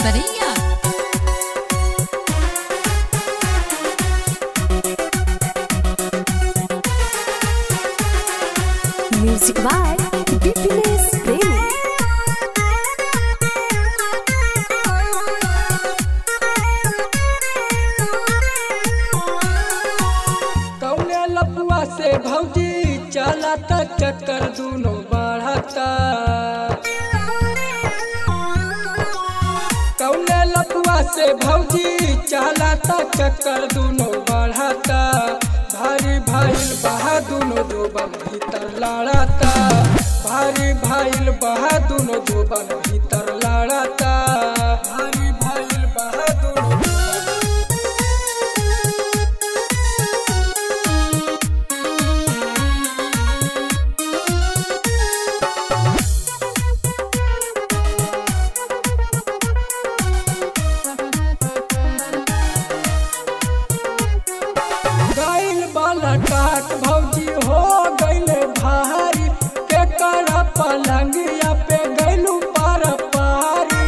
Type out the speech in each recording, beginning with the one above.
Saraiya music by बिपिनेश प्रेमी कौने लपुआ से भौजी चला त चक्कर दूनो बढ़ता कौने लपुआ से भौजी चला त चक्कर दूनो बढ़ता भारी भाईल बहा दूनो जोबन भीतर लड़ता भारी भाईल बहा दूनो जोबन भीतर लड़ता भारी भाईल बहा दूनो जोबन गैल वाला काट भौजी हो गैले भारी के कर पलंगिया पे गैलू पार पारी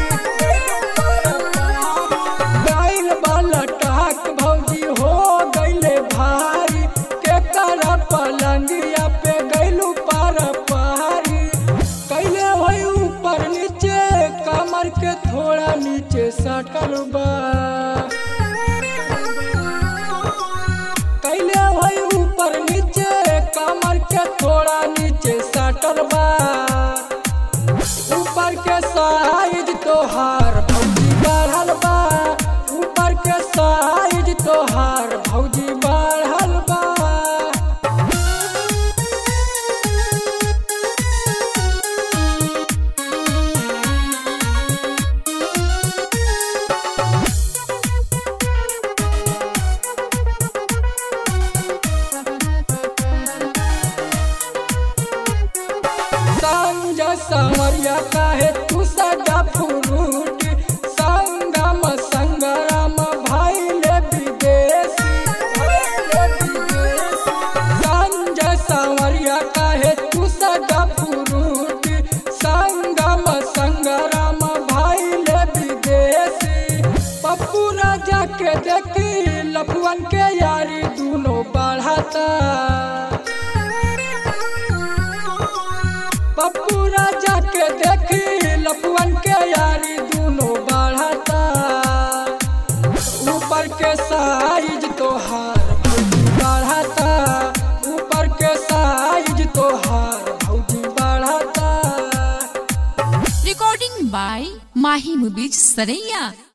गैल वाला टाक भौजी हो गैले भारी के कर पलंगिया पे गैलू पार पारी कैले होई ऊपर नीचे कमर के थोड़ा नीचे सटल बा कैले भाई ऊपर नीचे कमर के थोड़ा नीचे सटल बा ऊपर के साइज तोहार भौजी बढ़ल बा ऊपर के साइज तोहार भौजी बढ़ल बा संग संवरिया काहे तू सजा फुरूट संगम संगराम भाईले विदेशी भाईले विदेशी संग संवरिया काहे तू सजा फुरूट संगम संगराम भाईले विदेशी पप्पू राजा के देखी लफुअन के यारी दूनो बढ़ता पप्पू राजा के देखी लपुअन के यारी दोनों बढ़ता ऊपर के साइज तोहार भौजी बढ़ता ऊपर के साइज तोहार भौजी बढ़ता रिकॉर्डिंग बाय माही मुबीज सरैया